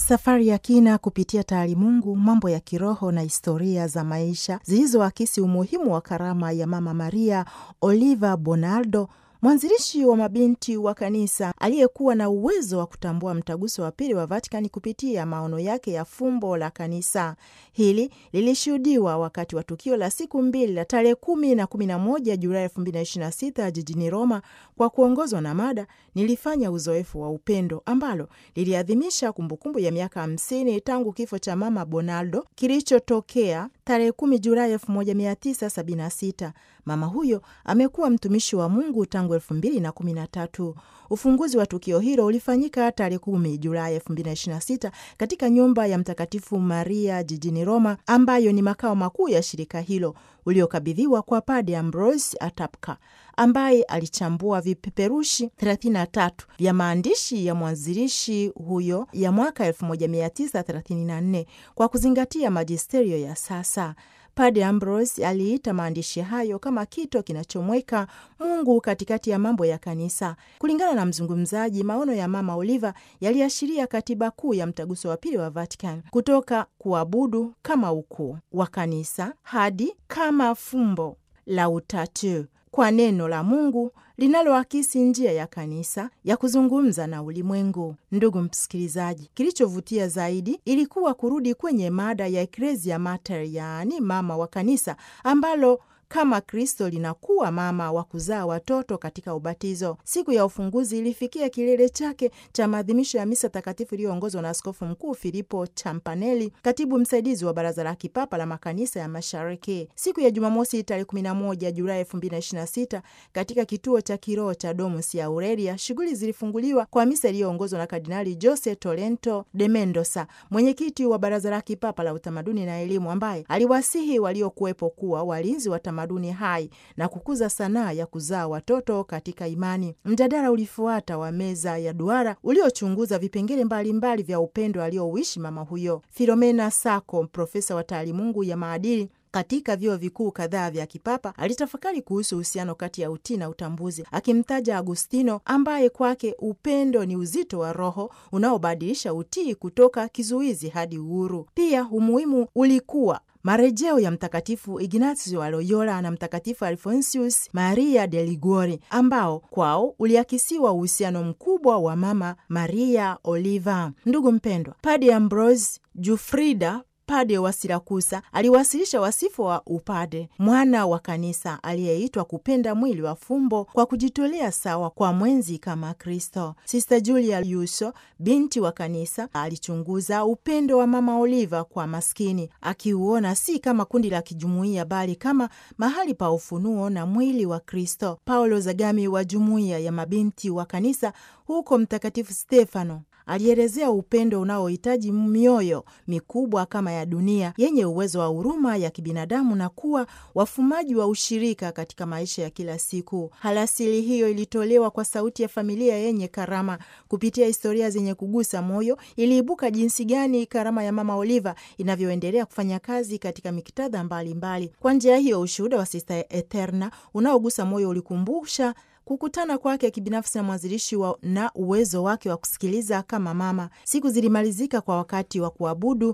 Safari ya kina kupitia taalimungu, mambo ya kiroho na historia za maisha zilizoakisi umuhimu wa karama ya Mama Maria Oliva Bonaldo, mwanzilishi wa mabinti wa kanisa aliyekuwa na uwezo wa kutambua mtaguso wa pili wa Vatikani kupitia maono yake ya fumbo la kanisa. Hili lilishuhudiwa wakati wa tukio la siku mbili la tarehe kumi na kumi na moja Julai elfu mbili na ishirini na sita jijini Roma kwa kuongozwa na mada nilifanya uzoefu wa upendo, ambalo liliadhimisha kumbukumbu ya miaka hamsini tangu kifo cha Mama Bonaldo kilichotokea tarehe kumi Julai elfu moja mia tisa sabini na sita. Mama huyo amekuwa mtumishi wa Mungu tangu elfu mbili na kumi na tatu. Ufunguzi wa tukio hilo ulifanyika tarehe kumi Julai elfu mbili na ishirini na sita katika nyumba ya Mtakatifu Maria jijini Roma, ambayo ni makao makuu ya shirika hilo, uliokabidhiwa kwa Pade Ambrose Atapka ambaye alichambua vipeperushi 33 vya maandishi ya mwanzilishi huyo ya mwaka 1934 kwa kuzingatia majisterio ya sasa. Pade Ambrose aliita maandishi hayo kama kito kinachomweka Mungu katikati ya mambo ya kanisa. Kulingana na mzungumzaji, maono ya Mama Oliva yaliashiria katiba kuu ya mtaguso wa pili wa Vatican, kutoka kuabudu kama ukuu wa kanisa hadi kama fumbo la utatu kwa neno la Mungu linaloakisi njia ya kanisa ya kuzungumza na ulimwengu. Ndugu msikilizaji, kilichovutia zaidi ilikuwa kurudi kwenye mada ya Ecclesia Mater, yaani mama wa kanisa, ambalo kama Kristo linakuwa mama wa kuzaa watoto katika ubatizo. Siku ya ufunguzi ilifikia kilele chake cha maadhimisho ya misa takatifu iliyoongozwa na Askofu Mkuu Filipo Champanelli, katibu msaidizi wa Baraza la Kipapa la Makanisa ya Mashariki. Siku ya Jumamosi tarehe 11 Julai 2026 katika kituo cha kiroho cha Domus ya Aurelia, shughuli zilifunguliwa kwa misa iliyoongozwa na Kardinali Jose Tolento de Mendoza, mwenyekiti wa Baraza la Kipapa la Utamaduni na Elimu, ambaye aliwasihi waliokuwepo kuwa walinzi wa tamaduni hai na kukuza sanaa ya kuzaa watoto katika imani. Mjadala ulifuata wa meza ya duara uliochunguza vipengele mbalimbali vya upendo aliouishi mama huyo. Filomena Sako, profesa wa taalimungu ya maadili katika vyuo vikuu kadhaa vya kipapa alitafakari kuhusu uhusiano kati ya utii na utambuzi, akimtaja Agustino ambaye kwake upendo ni uzito wa roho unaobadilisha utii kutoka kizuizi hadi uhuru. Pia umuhimu ulikuwa marejeo ya Mtakatifu Ignazio wa Loyola na Mtakatifu Alfonsius Maria de Liguori ambao kwao uliakisiwa uhusiano mkubwa wa Mama Maria Oliva. Ndugu mpendwa, Pade Ambrose Jufrida Pade wa Sirakusa aliwasilisha wasifu wa upade, mwana wa kanisa aliyeitwa kupenda mwili wa fumbo kwa kujitolea sawa kwa mwenzi kama Kristo. Sista Julia Yuso, binti wa kanisa, alichunguza upendo wa Mama Oliva kwa maskini, akiuona si kama kundi la kijumuiya, bali kama mahali pa ufunuo na mwili wa Kristo. Paulo Zagami wa jumuiya ya mabinti wa kanisa huko Mtakatifu Stefano alielezea upendo unaohitaji mioyo mikubwa kama ya dunia yenye uwezo wa huruma ya kibinadamu na kuwa wafumaji wa ushirika katika maisha ya kila siku. Halasili hiyo ilitolewa kwa sauti ya familia yenye karama. Kupitia historia zenye kugusa moyo, iliibuka jinsi gani karama ya Mama Oliva inavyoendelea kufanya kazi katika miktadha mbalimbali. Kwa njia hiyo, ushuhuda wa Sista Eterna unaogusa moyo ulikumbusha kukutana kwake kibinafsi na mwanzilishi wa na uwezo wake wa kusikiliza kama mama. Siku zilimalizika kwa wakati wa kuabudu